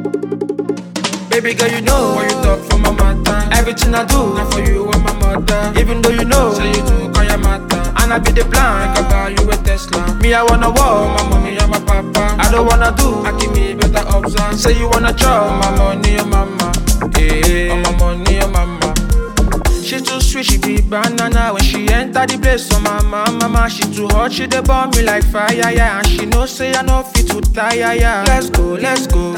Baby girl, you know when you talk for my matter. Everything I do, not for you and my mother. Even though you know, say you do call your matter. And I be the plan, I can buy you a Tesla. Me, I wanna walk, my mommy and my papa. I don't wanna do, I keep me better observe. Say you wanna chop my money, your mama. Yeah, on my money, your mama. She too sweet, she be banana When she enter the place, so my mama, mama She too hot, she dey burn me like fire, yeah And she know say I no fit to tire, yeah Let's go, let's go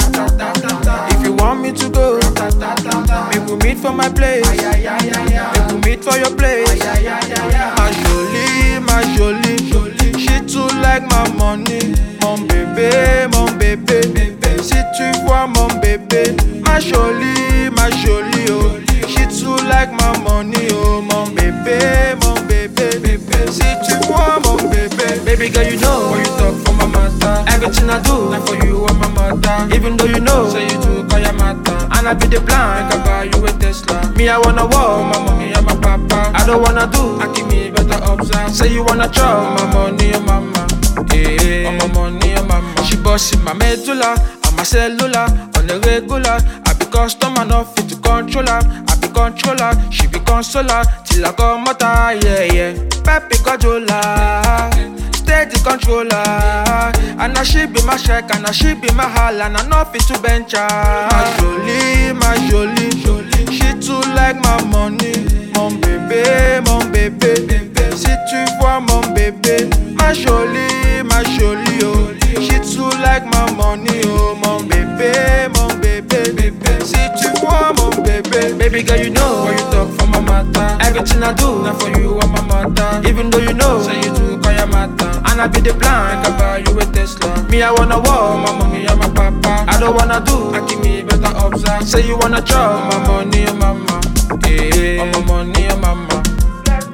If you want me to go Make we meet for my place Make we meet for your place My jolie, my jolie She too like my money Mon bébé, mon bébé Si tu vois mon bébé Ma jolie, ma jolie, oh She too like my money, oh mon bébé, mon bébé, bébé. Si tu vois mon bébé, baby girl, you know when you talk for my matter. Everything I do, not for you and my mother. Even though you know, say you do call your matter. And I be the plan, I can buy you a Tesla. Me, I wanna walk, my mommy and my papa. I don't wanna do, I keep me better observe. Say you wanna chop my money, your mama. Yeah, my money, your mama. She bossing my medulla, on my cellular, on the regular. I be customer, not fit to controller. I be controller, she be consoler. Till I come mother, yeah, yeah. Pepe controller, steady controller. And now she be my check, and now she be my hall, and I not fit to bench her. My jolie, my jolie, jolie. She too like my money. Mon bébé, mon bébé, bébé. Si tu vois mon bébé, ma jolie, ma jolie, oh. She too like my money, oh. Mon bébé, mon bébé, bébé. Si tu vois mon bébé, baby girl, you know when you talk for my matter. Everything I do, not for you and my mother. Even though you know, say you do call your matter. And I be the plan, I can buy you a Tesla. Me, I wanna walk, my mommy and my papa. I don't wanna do, I keep me better observe. Say you wanna chop my money, your mama. Yeah, my money, your mama. If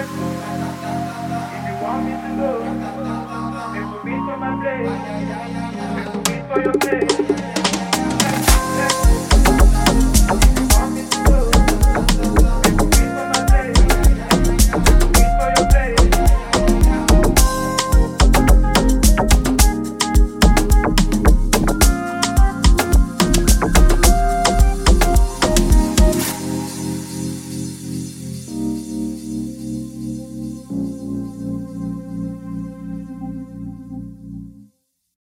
you want me to go, make we meet for my place. Make we meet for your place.